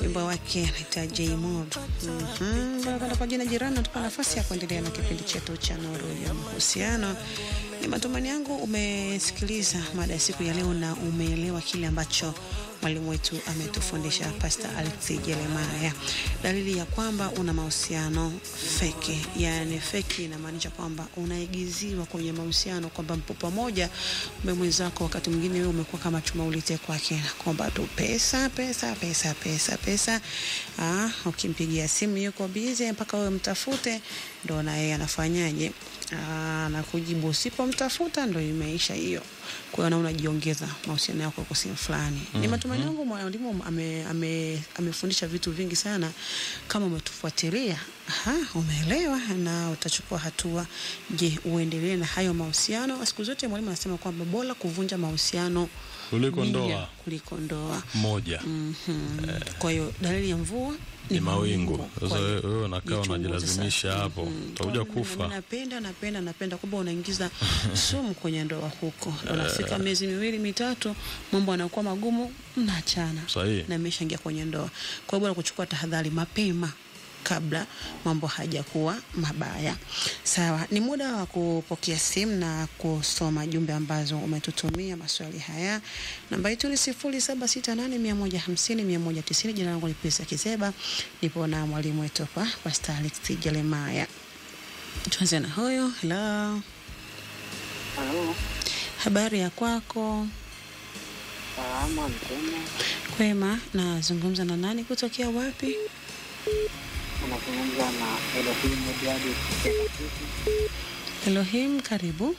wimbo wake anaita J Mod. Mhm, barabara kwa jina jirani, natupa nafasi ya kuendelea na kipindi chetu cha Nuru ya Mahusiano. Ni matumaini yangu umesikiliza mada ya siku ya leo na umeelewa kile ambacho mwalimu wetu ametufundisha Pastor Alex Jeremiah. Dalili ya kwamba una mahusiano feki, yani feki inamaanisha kwamba unaigiziwa kwenye mahusiano, kwamba mpo pamoja, mume mwenzako, wakati mwingine wewe umekuwa kama chuma ulite kwake, kwamba tu pesa pesa pesa pesa pesa. Ah, ukimpigia simu yuko busy mpaka wewe mtafute, ndo na yeye anafanyaje? Ah, na kujibu usipomtafuta ndo imeisha hiyo. Kwa hiyo na unajiongeza mahusiano yako kwa sehemu fulani. Ni matumaini yangu mwalimu ame, ame, amefundisha vitu vingi sana. Kama umetufuatilia, aha, umeelewa na utachukua hatua. Je, uendelee na hayo mahusiano? Siku zote mwalimu anasema kwamba bora kuvunja mahusiano Kuliko mia ndoa kuliko ndoa. moja Mhm. Kwa hiyo dalili ya mvua ni mawingu. Kwa Sasa hiyo, wewe wewe unakaa jichunguze unajilazimisha sasa. hapo, Mhm. utakuja Kwa hiyo mimi kufa. Napenda napenda napenda kwamba unaingiza sumu kwenye ndoa huko, unafika miezi miwili mitatu, mambo yanakuwa magumu, mnaachana Sahihi. na imeshaingia kwenye ndoa. Kwa hiyo bora kuchukua tahadhari mapema kabla mambo hajakuwa mabaya. Sawa, ni muda wa kupokea simu na kusoma jumbe ambazo umetutumia maswali haya. Namba yetu ni sifuri saba sita nane mia moja hamsini mia moja tisini. Jina langu ni Pesa Kizeba, nipo na mwalimu wetu hapa Pastor Alex Jeremiah. Tuanze na huyo. Hello, Halo, habari ya kwako? salama mtema, Kwema, nazungumza na nani kutokea wapi? unazungumza na Elohim Edward kutoka Kisumu. Elohim, karibu.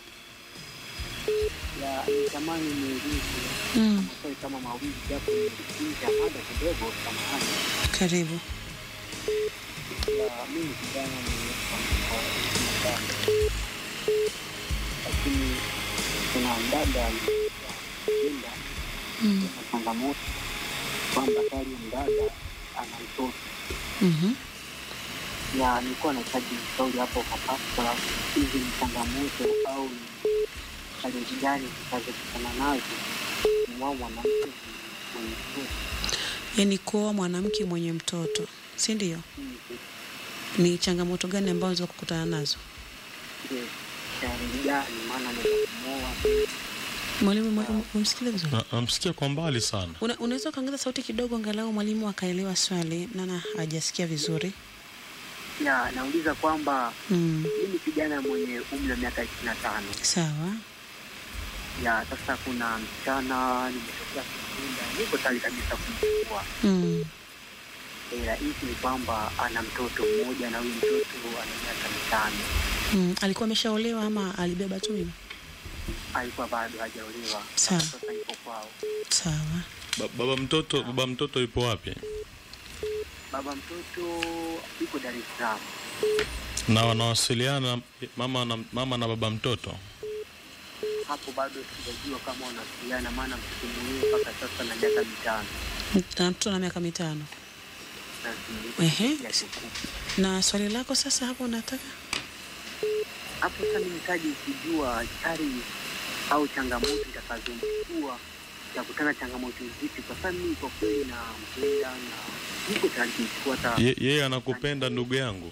ya nitamani niulize Mm, maswali kama mawili japo nikiinja mada kidogo, samahani. karibu. Ya mimi kijana mwenye sana, lakini kuna mdada alienda Mm, na changamoto kwamba tayari mdada ana mtoto mhm. ya nilikuwa nahitaji ushauri hapo kwa pasta, hizi ni changamoto au ni challenge gani zitazokutana nazo mwa mwanamke mwenye mtoto? Yaani kuoa mwanamke mwenye mtoto, si ndio? Hizi Ni changamoto gani ambazo kukutana nazo? ndio challenge gani? Maana ni kumwoa Mwalimu, mwalimu, umsikize vizuri. Na- Namsikia kwa mbali sana. Una, unaweza ukaongeza sauti kidogo angalau mwalimu akaelewa swali, nana hajasikia vizuri. ya nauliza kwamba Mm, mimi kijana mwenye umri wa miaka ishirini na tano sawa. ya sasa, kuna msichana nimetokea kukunda, niko tayari kabisa kumchukua Mm, ila hisi ni kwamba ana mtoto mmoja na huyu mtoto ana miaka mitano mm. Alikuwa ameshaolewa ama alibeba tu mimba? alikuwa bado hajaolewa. Sawa. Sasa yuko kwao. Sawa. Ba- Baba mtoto, baba mtoto yupo wapi? Baba mtoto yuko Dar es Salaam. Na wanawasiliana mama na, mama na baba mtoto? Hapo bado sijajua kama wanawasiliana, maana mtoto mwenyewe mpaka sasa na miaka mitano Na mtoto na miaka mitano. na si- Ehe. ya kikuu. Na swali lako sasa hapo nataka Hapo sasa mimi nitaji kujua chari au changamoto itakazomchukua takutana changamoto zipi, kwa sababu mimi kwa kweli nampenda na niko tayari kumchukua hata Ye- Yeye anakupenda ndugu yangu.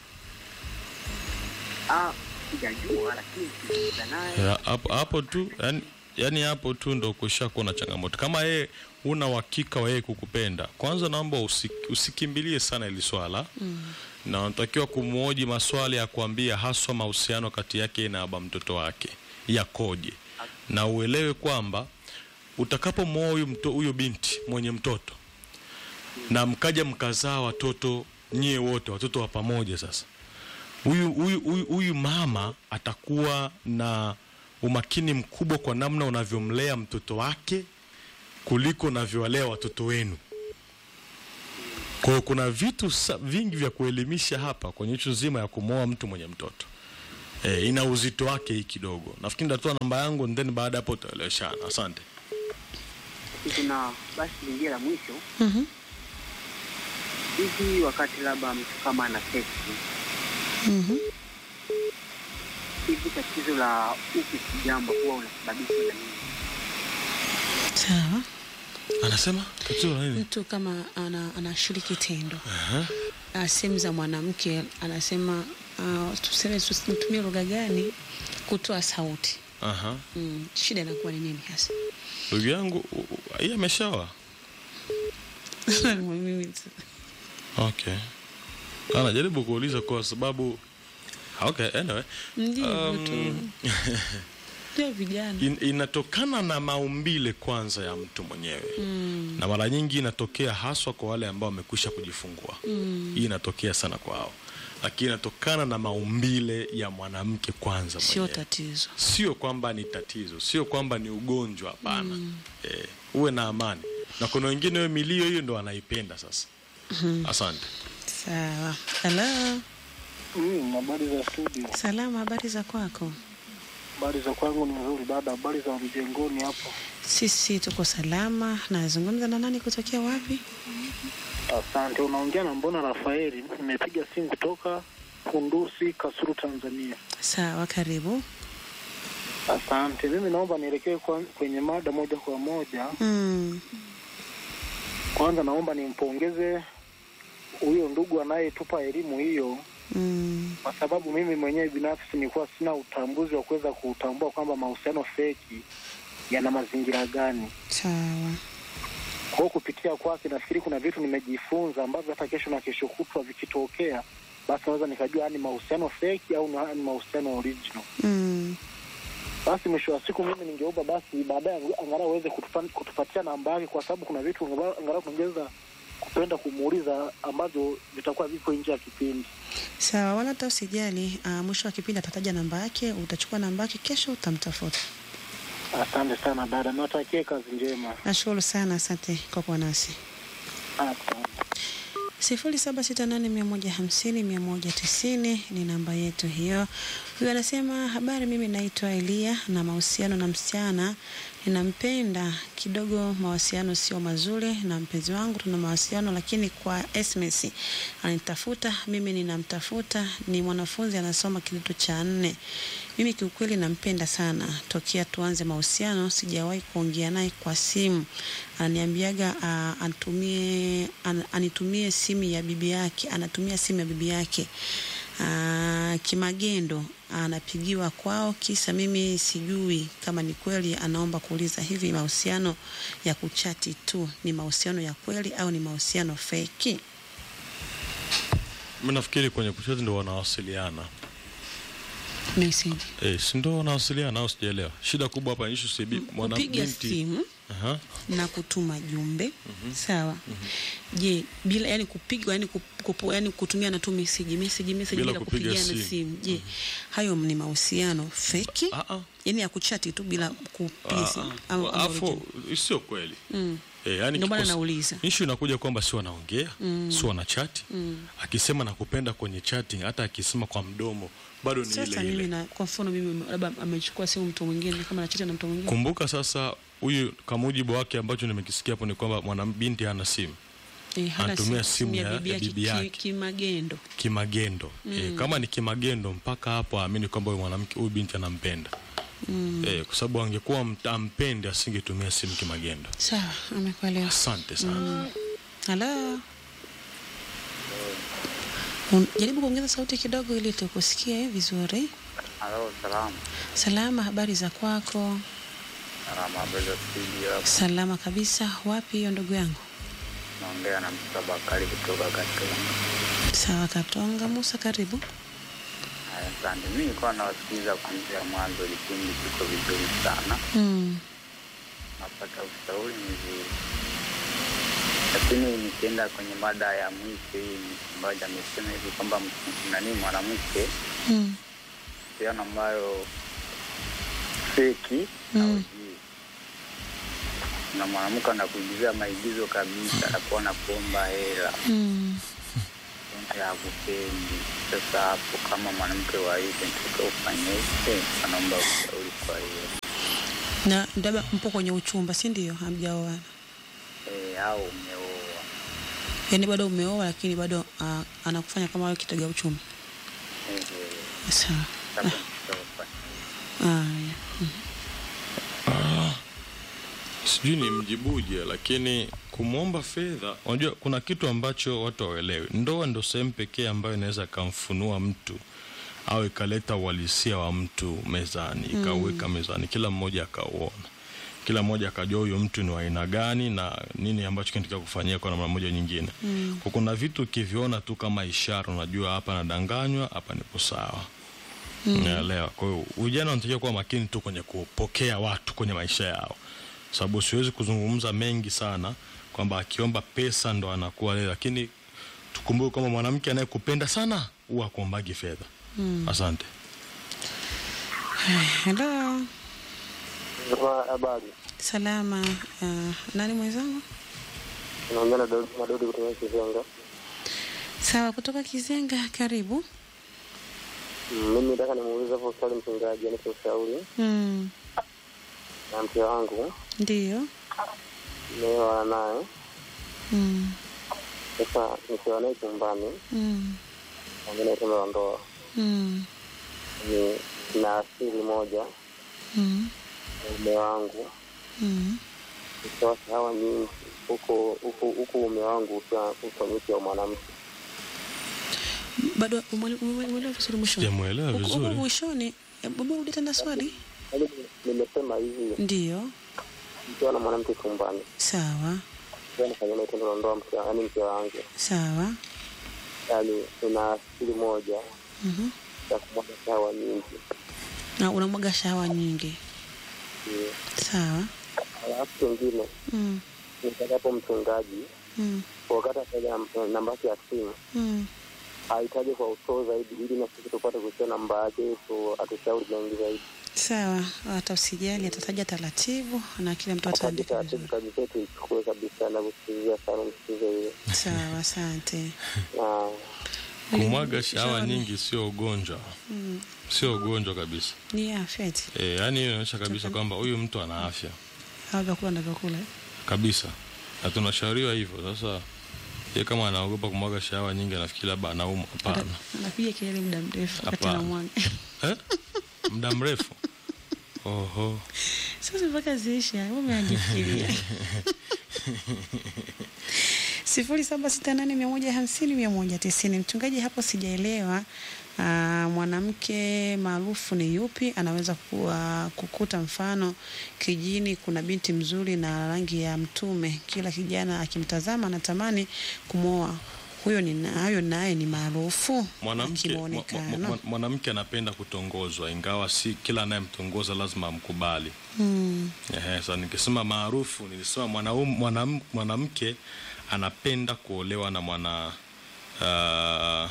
ah, sijajua, lakini sikizungumza naye Ya, Hapo hapo tu yani, yani hapo tu ndo kushakuwa na changamoto. Kama yeye una uhakika wa yeye kukupenda, kwanza naomba usi, usikimbilie sana ili swala mm. na unatakiwa kumwoji maswali ya kuambia haswa mahusiano kati yake na baba mtoto wake yakoje, na uelewe kwamba utakapomwoa huyu mto- huyo binti mwenye mtoto na mkaja mkazaa watoto nyie wote watoto wa pamoja sasa huyu huyu huyu huyu mama atakuwa na umakini mkubwa kwa namna unavyomlea mtoto wake kuliko unavyowalea watoto wenu. Kwa hiyo kuna vitu sa- vingi vya kuelimisha hapa kwenye ishu nzima ya kumwoa mtu mwenye mtoto. E, ina uzito wake hii kidogo. Nafikiri nitatoa namba yangu and then baada ya hapo utaeleweshana. Asante. kuna basi lingine la mwisho Mhm. hivi, wakati labda mtu kama ana seksi Mhm. hivi, tatizo la uke kijamba huwa unasababishwa na nini? Sawa. Anasema tatizo la nini? mtu kama ana, anashiriki tendo Aha. uh, sehemu za mwanamke anasema uh, tuseme tutumie lugha gani kutoa sauti Aha. mm, shida inakuwa ni nini hasa Ndugu yangu u- u- yeye ameshawa. Mimi tu- Okay. Anajaribu kuuliza kwa sababu Okay, anyway. Ndivyo Um, tu. Ndio vijana In, inatokana na maumbile kwanza ya mtu mwenyewe mm, na mara nyingi inatokea haswa kwa wale ambao wamekwisha kujifungua mm, hii inatokea sana kwao lakini inatokana na maumbile ya mwanamke kwanza sio mwenyewe tatizo sio kwamba ni tatizo sio kwamba ni ugonjwa hapana eh, uwe na amani na kuna wengine we milio hiyo ndo anaipenda sasa asante sawa halo Mm, habari za studio. salama habari za kwako Habari za kwangu ni nzuri dada. Habari za mjengoni hapo? sisi tuko salama nazungumza na nani kutokea wapi Asante. Unaongea na Mbona Rafaeli. Nimepiga simu kutoka Kundusi, Kasulu, Tanzania. sawa karibu Asante. Mimi naomba nielekee kwa- kwenye mada moja kwa moja. mm, Kwanza naomba nimpongeze huyo ndugu anayetupa elimu hiyo, mm, kwa sababu mimi mwenyewe binafsi nilikuwa sina utambuzi wa kuweza kutambua kwamba mahusiano feki yana mazingira gani. sawa Kwa hiyo kupitia kwake nafikiri kuna vitu nimejifunza ambavyo hata kesho na kesho kutwa vikitokea, basi naweza nikajua ni mahusiano feki au ni- ni mahusiano original. mm, Basi mwisho wa siku mimi ningeomba basi baadaye ang- angalau aweze kutupa- kutupatia namba yake, kwa sababu kuna vitu angalau angalau tungeweza kupenda kumuuliza ambavyo vitakuwa vipo nje ya kipindi. sawa wala hata usijali uh, mwisho wa kipindi atataja namba yake utachukua namba yake kesho utamtafuta Asante sana dada, niwatakie kazi njema. nashukuru sana asante kwa kuwa nasi Asante. sifuri saba sita nane mia moja hamsini mia moja tisini ni namba yetu hiyo. Huyu anasema habari, mimi naitwa Elia na mahusiano na msichana ninampenda kidogo, mawasiliano sio mazuri na mpenzi wangu, tuna mawasiliano lakini kwa SMS anitafuta, mimi ninamtafuta. Ni mwanafunzi anasoma kidato cha nne. Mimi kiukweli nampenda sana, tokea tuanze mahusiano sijawahi kuongea naye kwa simu. Ananiambiaga uh, anitumie an, anitumie simu ya bibi yake, anatumia simu ya bibi yake uh, kimagendo anapigiwa kwao, kisa mimi sijui kama ni kweli. Anaomba kuuliza hivi, mahusiano ya kuchati tu ni mahusiano ya kweli au ni mahusiano feki? mi nafikiri kwenye kucheza ndo wanawasiliana Message eh, si ndo wanawasiliana au sijaelewa shida kubwa hapa ishu sibi mwana kupiga binti simu Aha. na kutuma jumbe sawa. Je, bila yani kupiga yani, kup, kupu, yani kutumia na tu message message message Bila bila, kupiga kupigana simu. simu, je hayo ni mahusiano feki? Ah, ah. Yani ya kuchati tu bila kupiga simu Ah, au- au afu original? sio kweli Mm. Eh, yani Ndio maana kikosi- nauliza. Ishu inakuja kwamba si wanaongea Mm. si wanachati Mm. akisema nakupenda kwenye chatting, hata akisema kwa mdomo bado ni Sasa ile mimi ile. na kwa mfano mimi labda amechukua simu mtu mwingine kama anachati na mtu mwingine Kumbuka sasa, huyu kwa mujibu wake ambacho nimekisikia hapo ni kwamba mwanabinti hana simu eh, hana anatumia simu, simu ya ya- bibi ya yake bibi ki- yake. kimagendo. kimagendo e, kama ni kimagendo mpaka hapo aamini kwamba huyu mwanamke huyu binti anampenda Mm. e, kwa sababu angekuwa mt- ampendi asingetumia simu kimagendo. Sawa, amekuelewa. Asante sana. Halo. Un- Jaribu kuongeza sauti kidogo ili tukusikie vizuri. Halo, salamu. Salama, habari za kwako? Salama, habari za studio. Salama kabisa. Wapi hiyo ndugu yangu? Naongea na Musa Bakari kutoka Katonga. Sawa, Katonga. Musa, karibu. Haya, Asante. Mimi nilikuwa nawasikiliza kuanzia mwanzo, kipindi kiko vizuri sana, Mm. napata ushauri mzuri, lakini nikienda kwenye mada ya mwisho hii ambayo amesema hivi kwamba m- nani mwanamke Mm. siano ambayo feki na Mm. ujii na mwanamke anakuingizia maigizo kabisa, anakuwa anakuomba hela Mm. ya kupendi. Sasa hapo kama mwanamke wa hivi nitaka ufanyeje? Anaomba ushauri kwa hiyo Na labda mpo kwenye uchumba, si ndio? Hamjaoana. e, au umeoa Yaani bado umeoa lakini bado uh, anakufanya kama wewe kitega uchumba. Eh, eh, Sawa. sasa nitaka ufanyeje? Haya. Si sijui ni mjibuje, lakini kumwomba fedha, unajua kuna kitu ambacho watu hawaelewi. Ndoa ndo sehemu pekee ambayo inaweza ikamfunua mtu au ikaleta uhalisia wa mtu mezani, ikauweka mezani, kila mmoja akauona, kila mmoja akajua huyo mtu ni wa aina gani na nini ambacho kinatakiwa kufanyia kwa namna moja nyingine. Mm. Kwa kuna vitu ukiviona tu kama ishara, unajua hapa nadanganywa, hapa nipo sawa. Unaelewa? Kwa hiyo vijana wanatakiwa kuwa makini tu kwenye kupokea watu kwenye maisha yao, sababu siwezi kuzungumza mengi sana kwamba akiomba pesa ndo anakuwa leo, lakini tukumbuke kwamba mwanamke anayekupenda sana huwa akuombagi fedha. Asante. Hello, Habari, salama. Uh, nani mwenzangu? naongea na Daudi Madodi kutoka Kizenga. Sawa, kutoka Kizenga, karibu. Mm, Mimi nataka nimuulize hapo swali mchungaji, anipe ushauri Mm, na mke wangu ndio. nimeoana naye Mm, sasa, nikiwa naye chumbani mm, naongea tendo la ndoa mm, ni na asili moja mm, na mume wangu mm. ikiwa sawa nyingi huku huku huku mume wangu ukiwa uko mke wa mwanamke Bado umwele- umwele- umwelewa vizuri mwishoni? Sijamuelewa Huko- huko vizuri. mwishoni, eh, baba rudi tena swali. yaani nimesema hivi Ndio, nikiwa na mwanamke chumbani sawa ikiwa nafanya naye tendo la ndoa mke yaani mke wangu sawa. yaani tuna asili moja Mhm. ya kumwaga sawa nyingi Na unamwaga shawa nyingi, Ndio. sawa. alafu kingine Mm, nitakapo mchungaji mm, wakati ataja namba yake ya simu mm. ahitaji kwa usoo zaidi ili na sisi tupate kusia namba yake tu atushauri mengi zaidi Sawa, hata usijali, atataja taratibu na kila mtu ataandika kabisa vizuri. kazi zetu ichukue kabisa na kusikizia sana msikize hiyo Sawa, asante. na Kumwaga shawa nyingi sio ugonjwa, Mm, sio ugonjwa kabisa. ni afya eti E, yani hiyo inaonyesha kabisa kwamba huyu mtu ana afya au vyakula na vyakula eh? kabisa, na tunashauriwa hivyo. Sasa ye kama anaogopa kumwaga shawa nyingi, anafikiri labda anaumwa. Hapana. Ata- anapiga kelele muda mrefu wakati Hapana. anamwaga. Eh? muda mrefu. Oho. Sasa mpaka ziisha, wewe umeajifikiria. sifuri saba sita nane mia moja hamsini mia moja tisini. Mchungaji, hapo sijaelewa. Aa, mwanamke maarufu ni yupi? Anaweza kuwa kukuta mfano kijini kuna binti mzuri na rangi ya mtume, kila kijana akimtazama anatamani kumwoa. Huyo ni na- huyo naye ni maarufu Mwanamke mwa- kimuonekano. mwa- mwanamke anapenda kutongozwa, ingawa si kila anayemtongoza lazima amkubali. Mm, Ehe, sasa nikisema maarufu nilisema mwanaume mwanam, mwanamke anapenda kuolewa na mwana uh,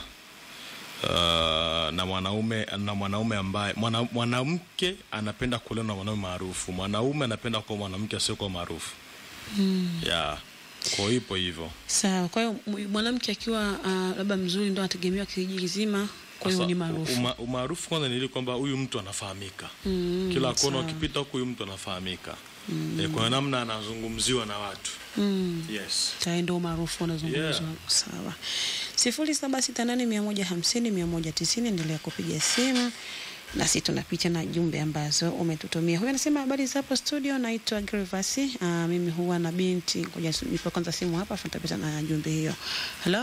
uh, na mwanaume na mwanaume ambaye mwana, mwanamke anapenda kuolewa na mwanaume maarufu, mwanaume anapenda kuwa mwanamke asiyokuwa maarufu mm. yeah. Kwa hiyo ipo hivyo. Sawa. Kwa hiyo m- mwanamke akiwa uh, labda mzuri ndo anategemewa kijiji kizima, kwa hiyo Sasa, ni maarufu. uma- Umaarufu kwanza ni ile kwamba huyu mtu anafahamika Mm, kila kona sawa. ukipita huku huyu mtu anafahamika mm. e, kwa namna anazungumziwa na watu Mm. yes. Tayari ndo maarufu unazungumzwa. Yeah. Sawa. sifuri saba sita nane mia moja hamsini mia moja tisini. Endelea kupiga simu nasi tunapita na jumbe ambazo umetutumia. Huyu anasema habari za hapo studio, naitwa Grivasi. Uh, mimi huwa na binti. Ngoja su- nipe kwanza simu hapa, afu nitapita na jumbe hiyo. Halo,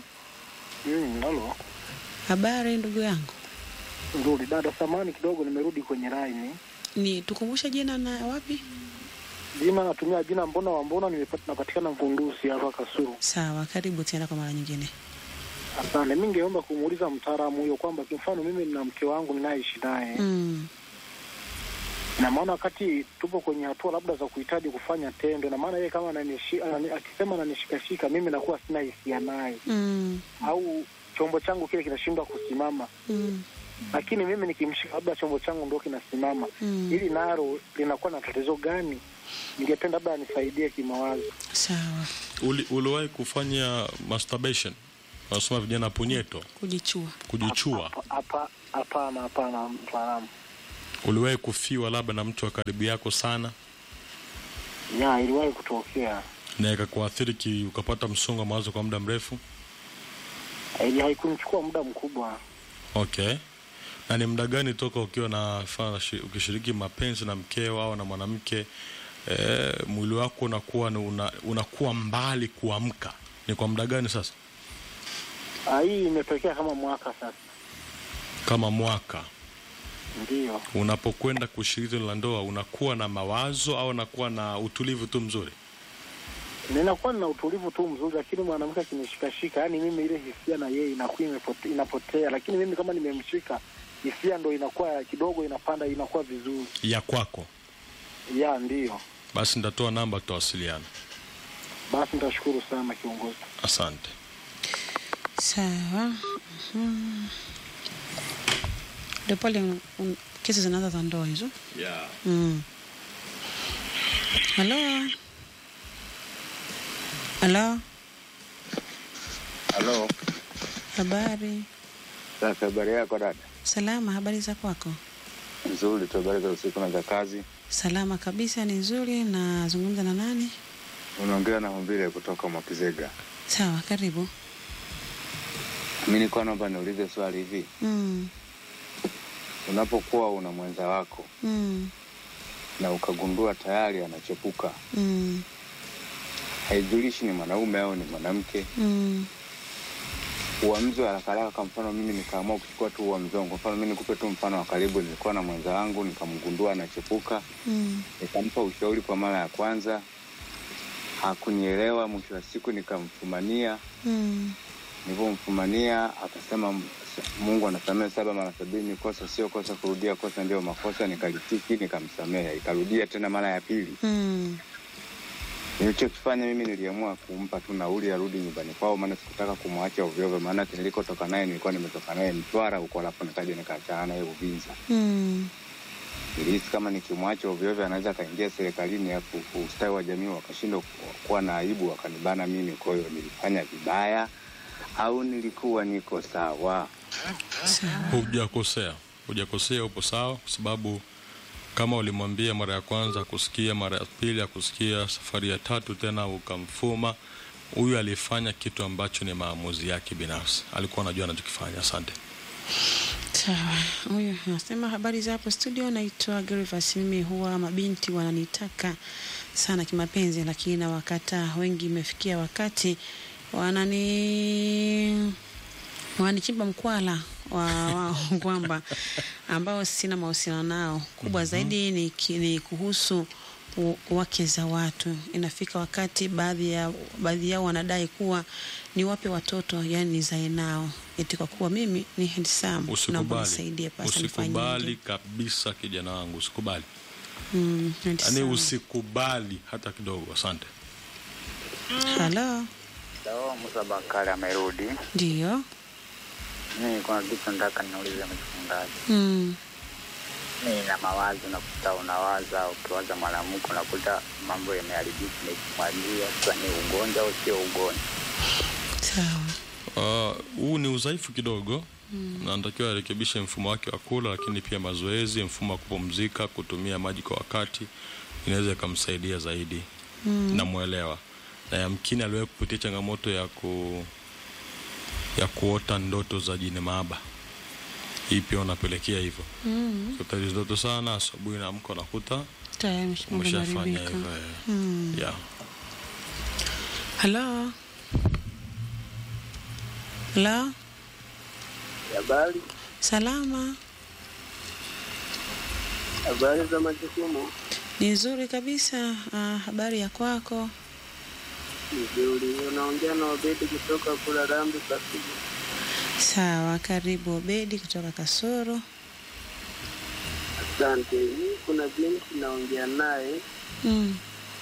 Mm, halo. habari ndugu yangu, Nzuri dada, samani kidogo, nimerudi kwenye line. ni tukumbushe jina na wapi? Jina natumia jina mbona wa mbona, nimepata napatikana Mkundusi hapa Kasuru. Sawa, karibu tena kwa mara nyingine. Asante. Mimi ningeomba kumuuliza mtaalamu huyo kwamba kimfano mimi nina mke wangu ninayeishi naye Mm. na maana wakati tupo kwenye hatua labda za kuhitaji kufanya tendo, na maana yeye kama ananishi, anani, akisema ananishikashika mimi nakuwa sina hisia naye, Mm. au chombo changu kile kinashindwa kusimama, Mm. lakini mimi nikimshika labda chombo changu ndio kinasimama. Mm. Hili nalo linakuwa na tatizo gani? Ningependa labda anisaidie kimawazo. Sawa, Uli, uliwahi kufanya masturbation? Wanasema vijana punyeto, kujichua. kujichua. Hapa- hapa- Hapana, hapana mtaalamu. Uliwahi kufiwa labda na mtu wa karibu yako sana Ya, iliwahi kutokea. na ikakuathiri ki, ukapata msongo wa mawazo kwa muda mrefu? Ili haikunichukua muda mkubwa. Okay. Na ni muda gani toka ukiwa na fa- shi- ukishiriki mapenzi na mkeo au na mwanamke e, mwili wako unakuwa ni una, unakuwa mbali kuamka ni kwa muda gani sasa Ah, hii imetokea kama mwaka sasa. kama mwaka Ndio. unapokwenda kushiriki tendo la ndoa unakuwa na mawazo au unakuwa na utulivu tu mzuri Ninakuwa na utulivu tu mzuri, lakini mwanamke akinishikashika, yani mimi ile hisia na yeye inakuwa imepote- inapotea, lakini mimi kama nimemshika hisia ndo inakuwa kidogo inapanda, inakuwa vizuri. ya kwako Ya ndio. basi nitatoa namba tutawasiliana Basi nitashukuru sana kiongozi. asante Sawa. Mhm. Ndio pale un- un- kesi zinaanza za ndoa hizo. yeah. Mm. Halo. Halo. Halo, Habari. sasa habari yako dada? Salama, habari za kwako? Nzuri tu, habari za usiku na za kazi. Salama kabisa, ni nzuri. Nazungumza na nani? Unaongea na Humbile kutoka Mwakizega. Sawa, karibu. Mi nilikuwa naomba niulize swali hivi, Mm. unapokuwa una mwenza wako Mm. na ukagundua tayari anachepuka, Mm. haijulishi ni mwanaume au ni mwanamke, Mm. uamuzi wa haraka haraka. Kwa mfano mimi nikaamua kuchukua tu uamuzi wangu. Kwa mfano mimi nikupe tu mfano wa karibu, nilikuwa na mwenza wangu nikamgundua anachepuka, Mm. nikampa ushauri kwa mara ya kwanza, hakunielewa. Mwisho wa siku nikamfumania Mm. nilivyomfumania akasema Mungu anasamehe saba mara sabini, kosa sio kosa, kurudia kosa ndio makosa. Nikalitiki, nikamsamehe, ikarudia tena mara ya pili. Mm. Nilichokifanya mimi niliamua kumpa tu nauli arudi nyumbani kwao, maana sikutaka kumwacha ovyoovyo, maana nilikotoka naye nilikuwa nimetoka naye Mtwara huko, alafu nikaja nikaachana naye Uvinza. Mm. Nilihisi kama nikimwacha ovyoovyo anaweza akaingia serikalini, alafu ustawi wa jamii wakashindwa ku- kuwa na aibu, wakanibana mimi. Kwa hiyo nilifanya vibaya au nilikuwa niko sawa? Sawa. hujakosea hujakosea upo sawa kwa sababu kama ulimwambia mara ya kwanza akusikia mara ya pili akusikia safari ya tatu tena ukamfuma huyu alifanya kitu ambacho ni maamuzi yake binafsi alikuwa anajua anachokifanya asante Sawa, huyu anasema habari za hapo studio, naitwa Gervas. Mimi huwa mabinti wananitaka sana kimapenzi, lakini nawakataa. Wengi imefikia wakati wanani wananichimba mkwala wa wao kwamba ambao sina mahusiano nao. Kubwa zaidi ni, ki- ni kuhusu u- wake za watu. Inafika wakati baadhi ya baadhi yao wanadai kuwa niwape watoto, yani nizae nao, eti kwa kuwa mimi ni handsome. Naomba usikubali nisaidie pasa usikubali nifanyeje? kabisa kijana wangu usikubali Mm, yaani handsome. usikubali hata kidogo asante Halo, Sawa, Musa Bakari amerudi. ndio. Mimi kuna kitu nataka niulize mchungaji. Mm, Mimi na mawazo nakuta unawaza, ukiwaza mwanamke unakuta mambo yameharibika, imekimwagia. Sasa ni ugonjwa au sio ugonjwa? sawa. Ah, huu ni udhaifu kidogo mm. na natakiwa arekebishe mfumo wake wa kula lakini pia mazoezi mfumo wa kupumzika kutumia maji kwa wakati inaweza ikamsaidia zaidi mm. namwelewa na yamkini aliwahi kupitia changamoto ya ku ya kuota ndoto za jini maaba hii pia unapelekea hivyo Mm, kuta hizo ndoto sana asubuhi naamka unakuta tayari mambo umeshafanya yameharibika. hivyo eh. Mm. yeah. Halo, halo, Habari, salama. habari za majukumu. Ni nzuri kabisa. Ah, habari ya kwako? Nzuri, unaongea na Obedi kutoka kula Rambi Kasulu. Sawa, karibu Obedi kutoka Kasoro. Asante. Mimi kuna binti naongea naye, Mm.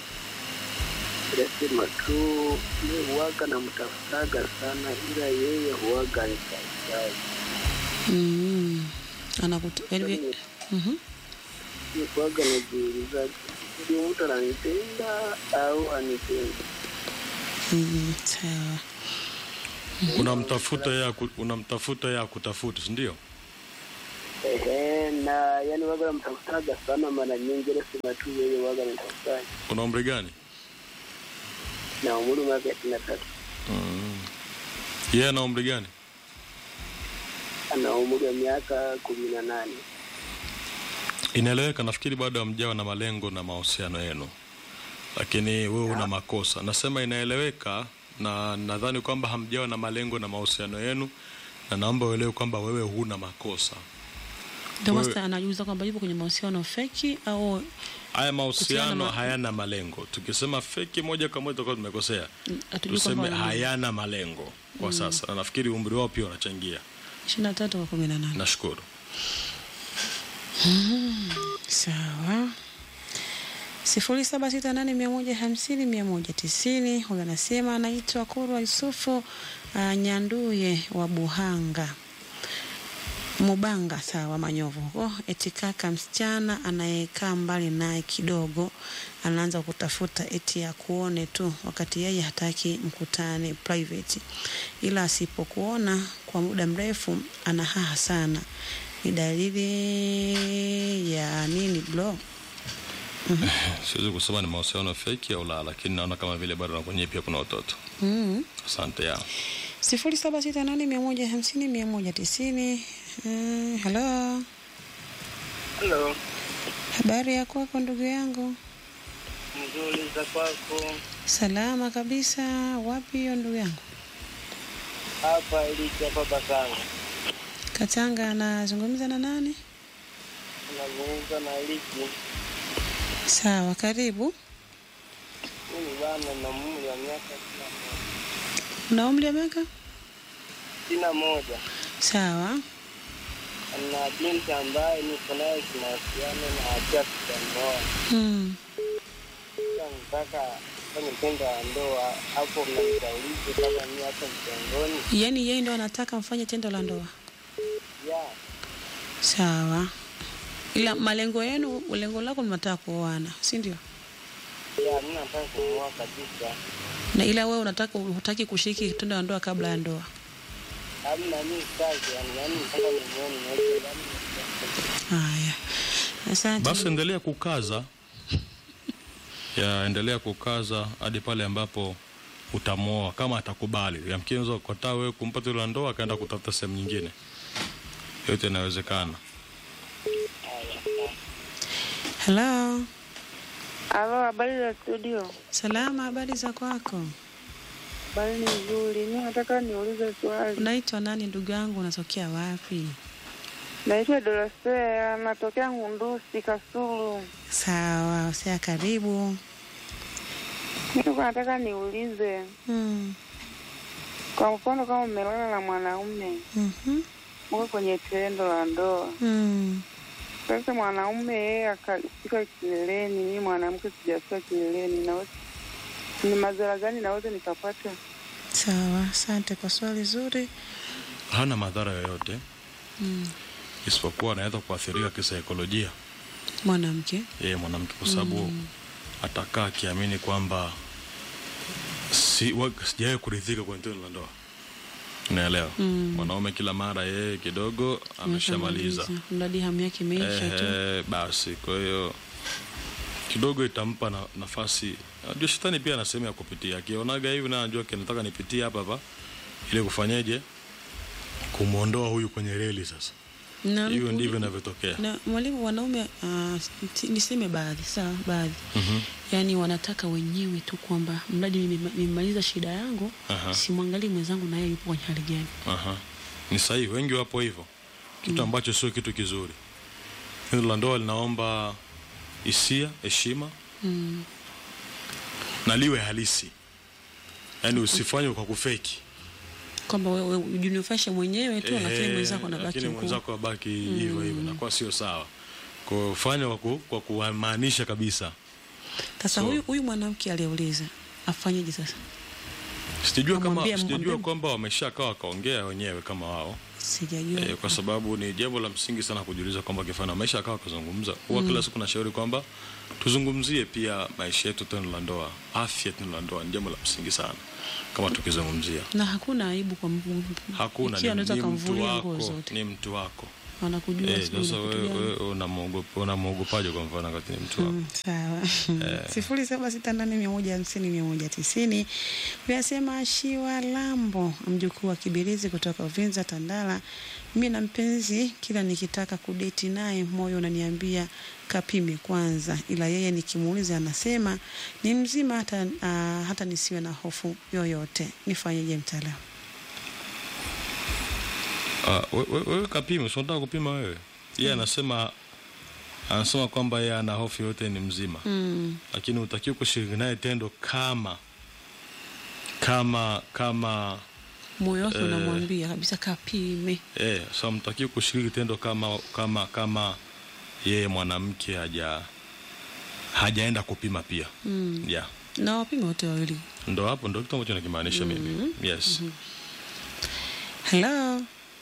nasema tu mi huwaga namtafutaga sana, ila yeye huwaga nitafutaji. Mm. Anakuta yaani mhm. Mi huwaga najiuliza ndio mtu ananipenda au anipendi. Mm, sawa. unamtafuta yeye aku- unamtafuta yeye akutafuta si ndio Ehe, na yani waga namtafutaga sana mara nyingi, nasema tu yeye waga nitafutaji una umri gani na umri miaka ishirini na tatu mm. yeye ana umri gani ana umri wa miaka kumi na nane. inaeleweka nafikiri bado hamjawa na malengo na mahusiano yenu lakini wewe una makosa. Nasema inaeleweka, na nadhani kwamba hamjawa na malengo na mahusiano yenu, na naomba uelewe kwamba wewe huna makosa. Ndio Wewe- master anajiuliza kwamba yupo kwenye mahusiano feki au Haya Kuhusiana mahusiano na- hayana malengo. Tukisema feki moja kwa moja tutakuwa tumekosea. hatujui Tuseme kwamba hayana malengo kwa sasa, na nafikiri umri wao pia unachangia. ishirini na tatu kwa kumi na nane. Nashukuru. Sawa. sifuri saba sita nane mia moja hamsini mia moja tisini. Huyu anasema anaitwa Kurwa Yusufu uh, Nyanduye wa Buhanga Mubanga, sawa, Manyovu huko. Eti kaka msichana anayekaa mbali naye kidogo anaanza kutafuta eti ya kuone tu, wakati yeye hataki mkutane private, ila asipokuona kwa muda mrefu ana haha sana. Ni dalili ya nini bro? Siwezi kusema ni mahusiano feki au la, lakini naona kama vile bado na kwenye pia kuna watoto. Mm. Asante ya. sifuri saba sita nane mia moja hamsini mia moja tisini. Mm, halo, Halo, habari ya kwako ndugu yangu? mzuri za kwako Salama kabisa. Wapi hiyo ndugu yangu? hapa iliki hapa Bakanga, Katanga. Anazungumza na nani? unazungumza na Iliki. Sawa, karibu. Mimi bana na umri wa miaka sitini na moja. Una umri wa miaka? sitini na moja Sawa. na binti ambaye niko naye kinahusiana na hatia kutandoa. Mm. Sasa nataka fanye tendo la ndoa, hapo mnanishaurije kama mimi hata mtengoni? Yaani yeye ndo anataka mfanye tendo la ndoa. Ya, Sawa. Ila malengo yenu, lengo lako mnataka kuoana, si ndio? ya, mimi nataka kumuoa kabisa. Na ila wewe unataka hutaki kushiriki tendo la ndoa kabla ya ndoa. Hamna mimi sitaki, yani yani nataka nimuone niweke ndani. Haya. Asante. Basi endelea kukaza ya endelea kukaza hadi pale ambapo utamwoa kama atakubali. Yamkini unaweza kukataa wewe kumpa tendo la ndoa akaenda kutafuta sehemu nyingine. Yote inawezekana. Hello. Halo, habari za studio? Salama, habari za kwako? Habari ni nzuri. Mi nataka niulize swali. Unaitwa nani ndugu yangu? Unatokea wapi? Naitwa Dorosea, natokea Ngundusi, Kasulu. Sawa, usia karibu. Mi nilikuwa nataka niulize, Mm. kwa mfano kama umelala na mwanaume Mhm. uko kwenye tendo la ndoa, Mm. sasa mwanaume yeye akafika kileleni, mi mwanamke sijafika kileleni, naweza ni madhara gani naweza nikapata? Sawa, asante kwa swali zuri. Hana madhara yoyote Mm. isipokuwa anaweza kuathirika kisaikolojia Mwanamke. yeye mwanamke, kwa sababu atakaa akiamini kwamba si, wa- sijawahi kuridhika kwenye tendo la ndoa. Unaelewa? Mm. Mwanaume kila mara yeye kidogo ameshamaliza Mradi hamu yake imeisha tu. Ehe, basi kwa hiyo kidogo itampa na, nafasi najua shetani pia ana sehemu ya kupitia akionaga hivi na anajua kinataka nipitie hapa hapa ili kufanyeje kumwondoa huyu kwenye reli sasa Na, hivyo ndivyo inavyotokea na mwalimu, wanaume uh, niseme baadhi, sawa, baadhi Mhm. yaani wanataka wenyewe tu kwamba mradi nime- nimemaliza shida yangu, Aha. simwangalii mwenzangu na yeye yupo kwenye hali gani. Aha. ni sahihi wengi wapo hivyo kitu ambacho sio kitu kizuri tendo la ndoa linaomba hisia heshima Mm. na liwe halisi yaani usifanywe kwa kufeki Kwamba wewe ujinufaishe mwenyewe tu, lakini Ehe, mwenzako anabaki lakini huko. mwenzako abaki hivyo hivyo nakuwa sio sawa kufanya kwa ku- kwa kumaanisha kabisa Sasa So- huyu huyu mwanamke aliyeuliza afanyeje sasa? sijajua kama Amwambie- sijajua amwambie- kwamba wameshakaa wakaongea wenyewe kama wao Sijajua. e, kwa sababu ni jambo la msingi sana kujiuliza kwamba kifana wamesha kaa wakazungumza huwa kila siku nashauri kwamba tuzungumzie pia maisha yetu tendo la ndoa afya tendo la ndoa ni jambo la msingi sana kama tukizungumzia na hakuna aibu kwa mtu. hakuna Ikiwa ni, anaweza ni mtu kumvulia nguo wako zote. ni mtu wako Wanakujua Eh, sijui sasa una kitu wewe gani. wewe unamwogopa- unamwogopaje kwa mfano wakati ni mtu wako Mm, sawa sifuri saba sita nane mia moja hamsini mia moja tisini uyasema Shiwa Lambo mjukuu wa Kibirizi kutoka Uvinza Tandala. Mi na mpenzi kila nikitaka kudeti naye moyo unaniambia kapime kwanza, ila yeye nikimuuliza anasema ni mzima hata, uh, hata nisiwe na hofu yoyote. Nifanyeje mtaalamu? Ah, we- we- wewe kapime, si unataka kupima wewe? Yeye anasema anasema kwamba yeye ana hofu yote ni mzima Mm. lakini utakiwa kushiriki naye tendo kama kama kama Moyo wake Eh. unamwambia kabisa kapime. eh, so mtakiwa kushiriki tendo kama kama kama yeye mwanamke haja hajaenda kupima pia Mm. yeah. Na wapime wote wawili. ndo hapo ndo kitu ambacho nakimaanisha mimi yes Hello.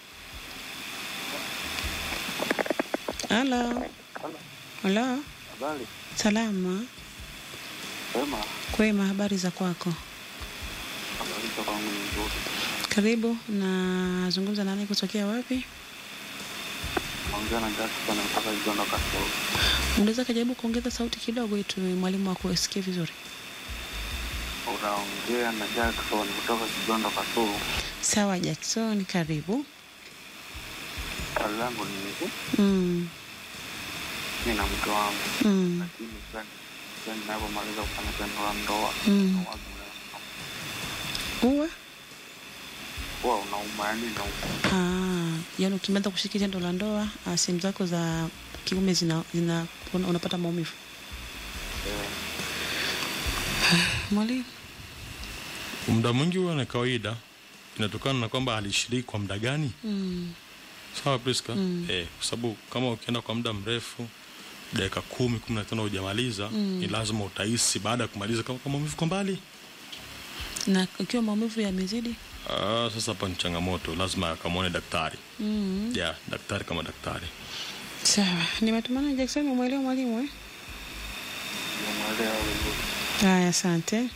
Hello. Hello. Habari Salama. sema, Kwema, habari za kwako? habari za kwangu ni nzuri. Karibu. Nazungumza nani kutokea wapi? Naongea na Jackson kutoka Igondo Kasoro. Unaweza kujaribu kuongeza sauti kidogo ili mwalimu wako asikie vizuri. Unaongea na Jackson kutoka Kigondo Kasoro. Sawa Jackson, karibu. Swali langu ni hivi, Mm. mimi na mke wangu, Mm. lakini sasa sasa ninapomaliza kufanya tendo la ndoa Mm. wazo Uwe? huwa unauma, yani nauma. Ah, yaani ukimaliza kushiriki tendo la ndoa, ah, sehemu zako za kiume zina, zina una- unapata maumivu. Mwalimu. muda mwingi huwa ni kawaida inatokana na kwamba alishiriki kwa muda gani Mm. sawa Priska Mm. eh, kwa sababu kama ukienda kwa muda mrefu dakika kumi kumi na tano hujamaliza Mm. ni lazima utahisi baada ya kumaliza kama kama maumivu kwa mbali Na ikiwa maumivu yamezidi? ah, sasa hapa ni changamoto lazima akamwone daktari Mm. yeah, daktari kama daktari Sawa. Nimetumana Jackson umwelewa mwalimu eh? Nimemwelewa vizuri. Haya, asante.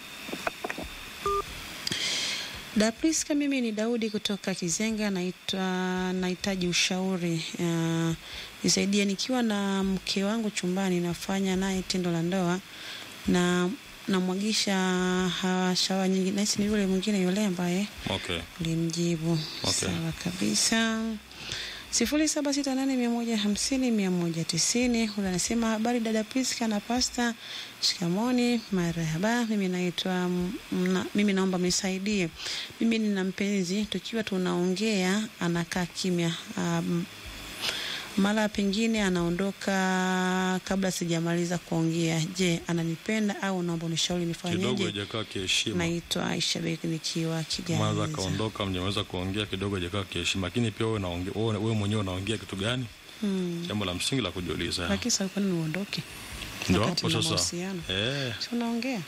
Dapriska, mimi ni Daudi kutoka Kizenga, naitwa nahitaji ushauri uh, nisaidie. Nikiwa na mke wangu chumbani, nafanya naye tendo la ndoa na namwagisha hawa shawa nyingi, nahisi ni yule mwingine yule ambaye okay ulimjibu. Okay. Sawa kabisa. sifuri saba sita nane mia moja hamsini mia moja tisini. Huyu anasema habari dada Priska na pasta, shikamoni, marhaba. Mimi naitwa mna, mimi naomba mnisaidie. Mimi nina mpenzi, tukiwa tunaongea anakaa kimya um, mara pengine anaondoka kabla sijamaliza kuongea. Je, ananipenda au naomba unishauri kidogo nifanyeje? hajakaa kiheshima Naitwa Aisha Beki nikiwa mwanza Kiganza. akaondoka mjaweza kuongea kidogo hajakaa kiheshima lakini pia wewe unaongea- wewe wewe mwenyewe unaongea kitu gani Hmm. jambo la msingi la kujiuliza Lakini sasa kwa nini uondoke? ndio wakati hapo mna sasa mahusiano? eh Si unaongea?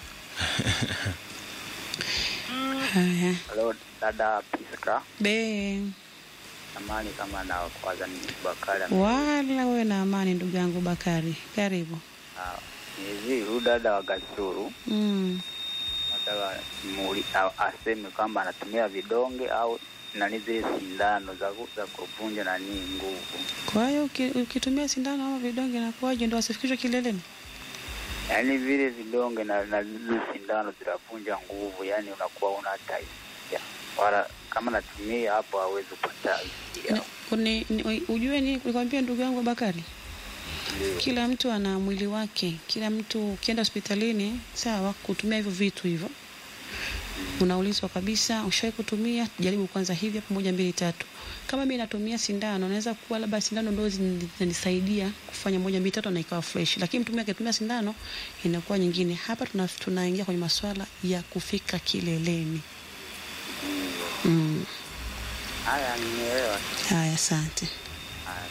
Haya. Halo dada Priska, Be, amani kama na kwanza ni Bakari ame- wala wewe na amani ndugu yangu Bakari. Karibu. Ah, ni hivi huyu dada wa Gasuru Mm. nataka muuli- a- aseme kwamba anatumia vidonge au nani zile sindano za ku- za kuvunja nani nguvu, Kwa hiyo uki- ukitumia sindano ama vidonge na kuwaje ndio asifikishwe kileleni? yaani vile vidonge na, na zile sindano zinavunja nguvu, yaani unakuwa una hata hisia wala kama natumia hapo hawezi kupata hisia. Na- Kuni, ni, ujue ni nikwambia ndugu yangu Bakari, Ndio. kila mtu ana mwili wake. Kila mtu ukienda hospitalini, sawa, kutumia hivyo vitu hivyo, unaulizwa kabisa, ushawahi kutumia? Jaribu kwanza hivi hapo, moja mbili tatu. Kama mimi natumia sindano, naweza kuwa labda sindano ndio zin- zinanisaidia kufanya moja mbili tatu na ikawa fresh, lakini mtu mwingine akitumia sindano inakuwa nyingine. Hapa tuna, tunaingia kwenye masuala ya kufika kileleni. Mm. Haya, nimeelewa. Haya, asante. Haya.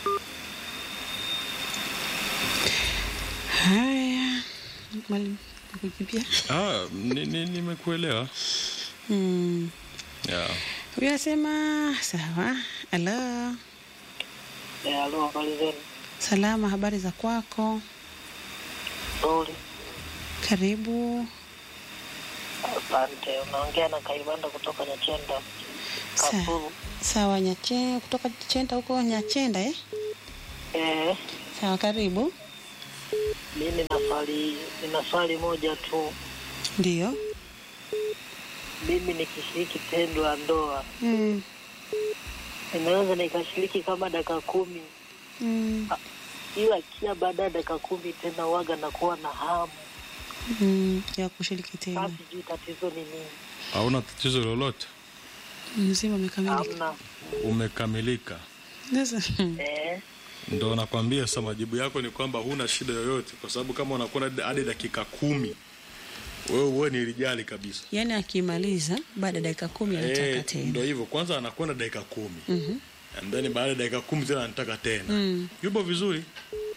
Haya, mwalimu nakujibia. ah ni- ni- nimekuelewa Mm. yeah. Huyu anasema sawa. Halo, Eh, halo, habari zenu? salama, habari za kwako? Nzuri. Karibu. Asante. Unaongea na Kaibanda kutoka Nyachenda, Sa- Kasulu. Sawa, Nyache kutoka Chenda huko Nyachenda eh? Eh, Sawa, karibu. mi nina swali nina swali moja tu. Ndio. Mimi nikishiriki tendo la ndoa Mm. ninaweza nikashiriki kama dakika kumi Mm. ila kila baada ya dakika kumi tena waga nakuwa na hamu. mm, ya kushiriki tena Sasa sijui tatizo ni nini. hauna tatizo lolote mzima umekamilika Hamna. umekamilika sasa Eh, ndo nakwambia sasa majibu yako ni kwamba huna shida yoyote kwa sababu kama unakuwa na hadi dakika kumi wewe wewe ni rijali kabisa yaani akimaliza baada ya dakika kumi anataka Eh, tena ndo hivyo kwanza anakwenda dakika kumi Mhm. and then baada ya dakika kumi tena anataka tena Mm. yupo vizuri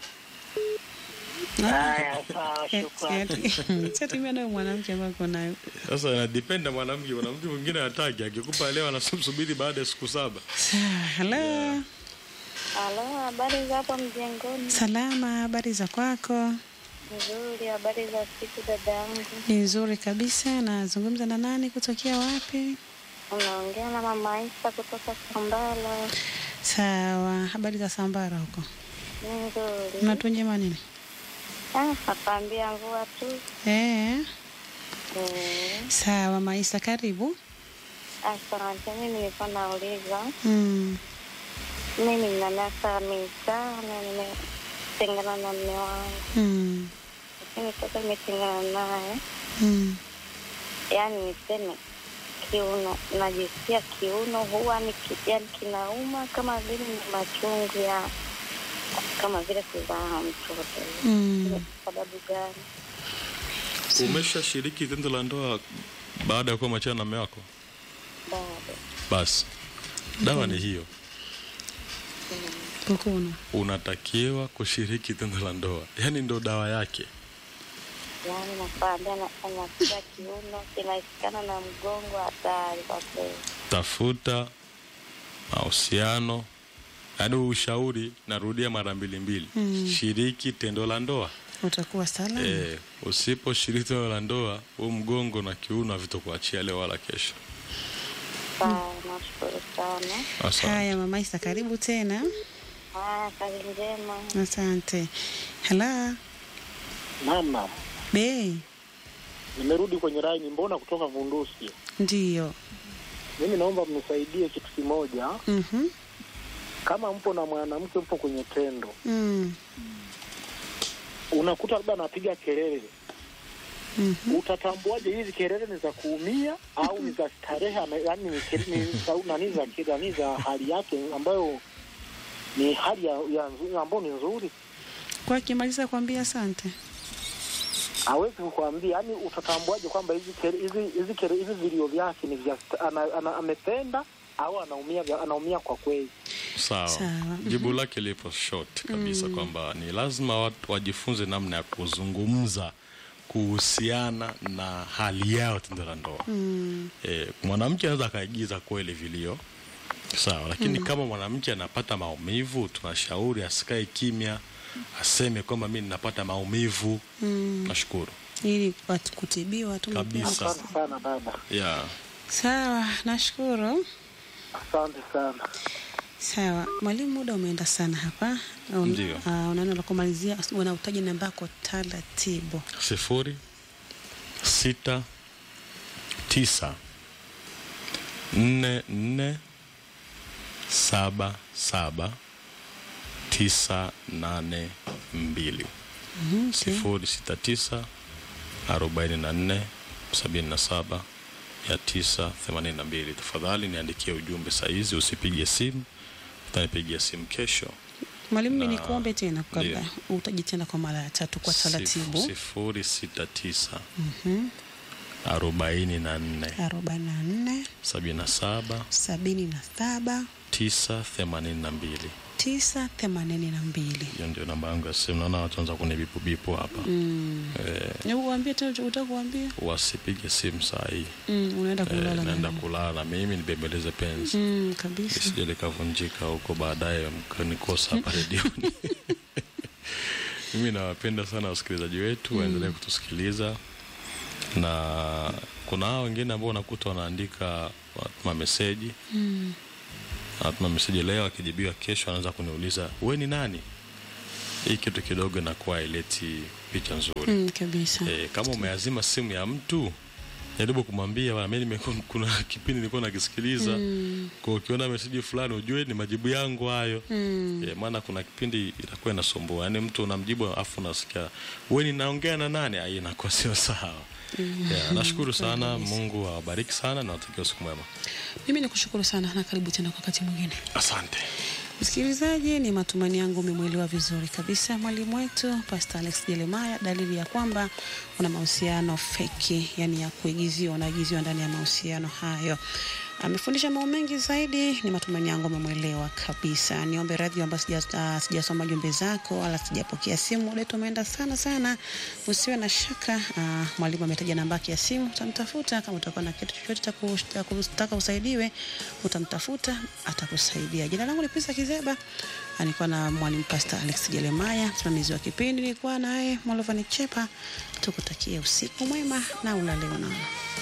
haya sawa, shukrani. siatumia nayo mwanamke ambayo uko nayo sasa inadepend na mwanamke mwanamke mwingine hataki akikupa leo anasubiri baada ya siku saba halo Halo, habari za hapo mjengoni? salama habari za kwako Nzuri, habari za siku dada yangu. ni nzuri kabisa nazungumza na nani kutokea wapi Unaongea na mama Isa kutoka Sambala. sawa habari za sambara huko Nzuri. mnatunjema nini Ah, nakwambia mvua tu. eh, Eh, sawa maisa karibu Asante, mimi nilikuwa nauliza. mm. Mimi nina miaka mitano nimetengana na mme wangu, Mm. lakini toka nimetengana naye, Mm. yaani niseme kiuno, najisikia kiuno huwa ni ki- yaani kinauma kama vile ni machungu ya kama vile kuzaa mtoto. Mm. Kwa sababu gani? umeshashiriki tendo la ndoa baada ya kuwa machana na mume wako Bado basi dawa ni hiyo kukuna unatakiwa kushiriki tendo la ndoa yaani ndo dawa yake yaani nakwambia, na- nasikia kiuno kinashikana na mgongo, hatari kwa kweli. tafuta mahusiano yaani ushauri narudia mara mbili mbili Mm. shiriki tendo la ndoa utakuwa salama e, usiposhiriki tendo la ndoa huu mgongo na kiuno havitokuachia leo wala kesho Sawa, nashukuru sana. Asante. haya mama isa karibu tena Haya, kazi njema. asante hala Naam, naam. be Nimerudi kwenye laini, mbona kutoka Vundusi. ndiyo Mimi naomba mnisaidie kitu kimoja. Mhm. Kama mpo na mwanamke, mpo kwenye tendo, Mm. unakuta labda anapiga kelele, Mhm. utatambuaje hizi kelele ni za kuumia au ni za starehe? ame- Yaani ni kele- ni sau- nani za nani za hali yake ambayo ni hali ya, ya nzu- ambayo ni nzuri, kwa akimaliza kuambia asante hawezi kukwambia. Yani utatambuaje kwamba hizi kele- hizi hizi kele- hizi vilio vyake ni vya sta- ana, ana, amependa au anaumia vya- anaumia kwa kweli? sawa Sawa. jibu lake lipo short kabisa kwamba ni lazima watu wajifunze namna ya kuzungumza kuhusiana na hali yao tendo la ndoa mm. e, mwanamke anaweza akaigiza kweli vilio sawa lakini kama mwanamke anapata maumivu tunashauri asikae kimya aseme kwamba mi ninapata maumivu Mm. nashukuru ili watu kutibiwa tu Kabisa. mapema. Asante sana dada, yeah. sawa nashukuru asante sana. sawa mwalimu muda umeenda sana hapa Un- Ndio. ah, unaona la kumalizia unautaji namba yako taratibu sifuri sita tisa nne nne saba saba tisa nane mbili Mhm, okay. sifuri sita tisa arobaini na nne sabini na saba mia tisa themanini na mbili tafadhali niandikie ujumbe sahizi usipige simu utanipigia simu kesho mwalimu mi Na- nikuombe tena kabla ndio. utaji tena kwa mara ya tatu kwa taratibu sifuri sita tisa Mhm. arobaini na nne arobaini na nne sabini na saba sabini na saba tisa themanini na mbili tisa themanini na mbili hiyo ndio namba yangu ya simu naona watu wanza kunibipubipu hapa Mm. eh, Hebu kuambia tena utakuambia wasipige simu saa hii mm, unaenda eh, kulala naenda na kulala na mimi nibembeleze penzi mm, kabisa lisije likavunjika huko baadaye mkanikosa hapa redioni mimi nawapenda sana wasikilizaji wetu waendelee kutusikiliza na kuna hao wengine ambao unakuta wanaandika watuma meseji mm. anatuma meseji leo akijibiwa kesho anaanza kuniuliza we ni nani hii kitu kidogo inakuwa ileti picha nzuri Mm, kabisa e, kama umeazima simu ya mtu jaribu kumwambia bwana, mimi nimekuwa- kuna kipindi nilikuwa nakisikiliza Mm. kwa ukiona meseji fulani ujue ni majibu yangu hayo Mm. yeah, maana kuna kipindi itakuwa inasumbua yaani mtu unamjibu afu unasikia we ninaongea na nani ai inakuwa sio sawa Mm. yeah, nashukuru Kweli sana kabisa. mungu awabariki sana na watakia usiku mwema Mimi nikushukuru sana na karibu tena kwa wakati mwingine. asante Msikilizaji, ni matumaini yangu umemwelewa vizuri kabisa mwalimu wetu Pastor Alex Jeremiah. Dalili ya kwamba una mahusiano feki, yani ya kuigiziwa, unaigiziwa ndani ya mahusiano hayo. Amefundisha mambo mengi zaidi, ni matumaini yangu umemwelewa kabisa. Niombe radhi kwamba sija- ah, sijasoma jumbe zako wala sijapokea simu, muda wetu umeenda sana sana. Usiwe na shaka, ah, mwalimu ametaja namba yake ya simu, utamtafuta kama utakuwa na kitu chochote cha ku- cha kutaka usaidiwe, utamtafuta atakusaidia. Jina langu ni Pisa Kizeba, alikuwa na mwalimu Pastor Alex Jeremiah, msimamizi wa kipindi nilikuwa naye Molovani Chepa. Tukutakie usiku mwema na ulale unaona.